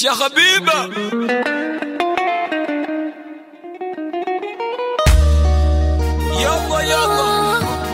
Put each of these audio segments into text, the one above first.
يا حبيبة يلا يلا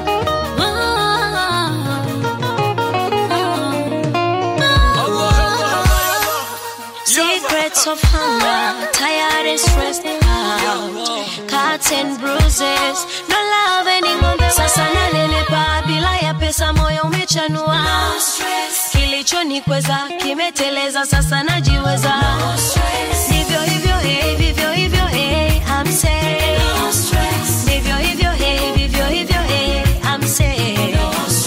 الله يلا يلا Secrets of hunger, tired and stressed out. Cuts and bruises, no love anymore. Sasa nanenepa bila ya pesa, moyo umechanua. Kilichonikweza kimeteleza, sasa najiweza. Ndivyo hivyo, hey, vivyo hivyo, hey, I'm safe. Ndivyo hivyo, hey, vivyo hivyo, hey, I'm safe.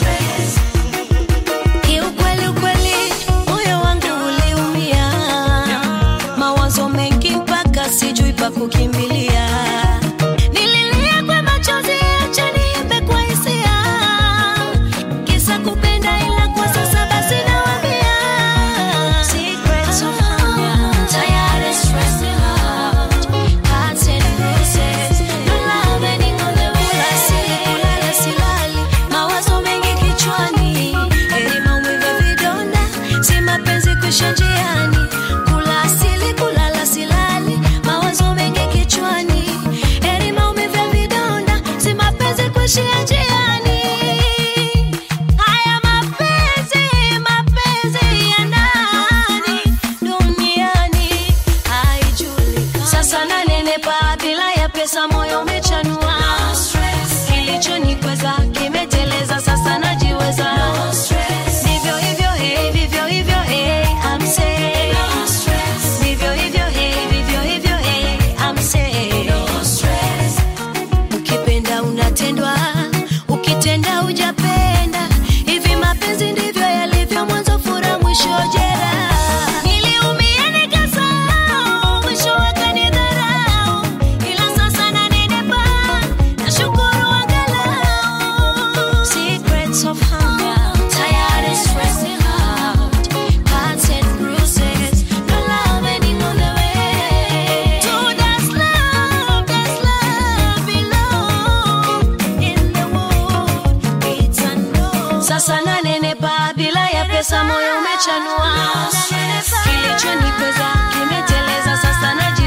Kiukweli ukweli, moyo wangu uliumia, mawazo mengi mpaka sijui pa kukimbilia. Nililia kwa machozi, acha niimbe kwa hisia, kisa kupenda, ila kwa sasa basi nawaambia. Secrets of hunger, tired and stressed out, hearts and bruises, no love anymore the way. Kula sili, kulala silali, mawazo mengi kichwani, heri maumivu ya vidonda, si mapenzi kuisha njiani. Kula asili, kulala silali, mawazo mengi kichwani, heri maumivu ya vidonda, si mapenzi kuishia njiani. Haya mapenzi, mapenzi ya nani duniani haijulikani. Sasa nanenepa bila ya pesa, moyo umechanua. Kilichonikweza kimeteleza, sasa najiweza. Ndivyo hivyo, hey, vivyo hivyo, hey, I'm safe. Ndivyo hivyo, hey, vivyo hivyo, hey, I'm safe. Ukipenda unatendwa, ukitenda hujapenda. Hivi mapenzi ndivyo yalivyo, mwanzo furaha, mwisho jeraha. Niliumia nikasahau, mwisho wakanidharau, ila sasa nanenepa, nashukuru angalau. Secrets of hunger, tired and stressed out, cuts and bruises, no love anymore the way. To does love, does love belong in the world? It's unknown. Sasa nanenepa bila ya pesa, moyo umechanua. Kilichonikweza kimeteleza, sasa naji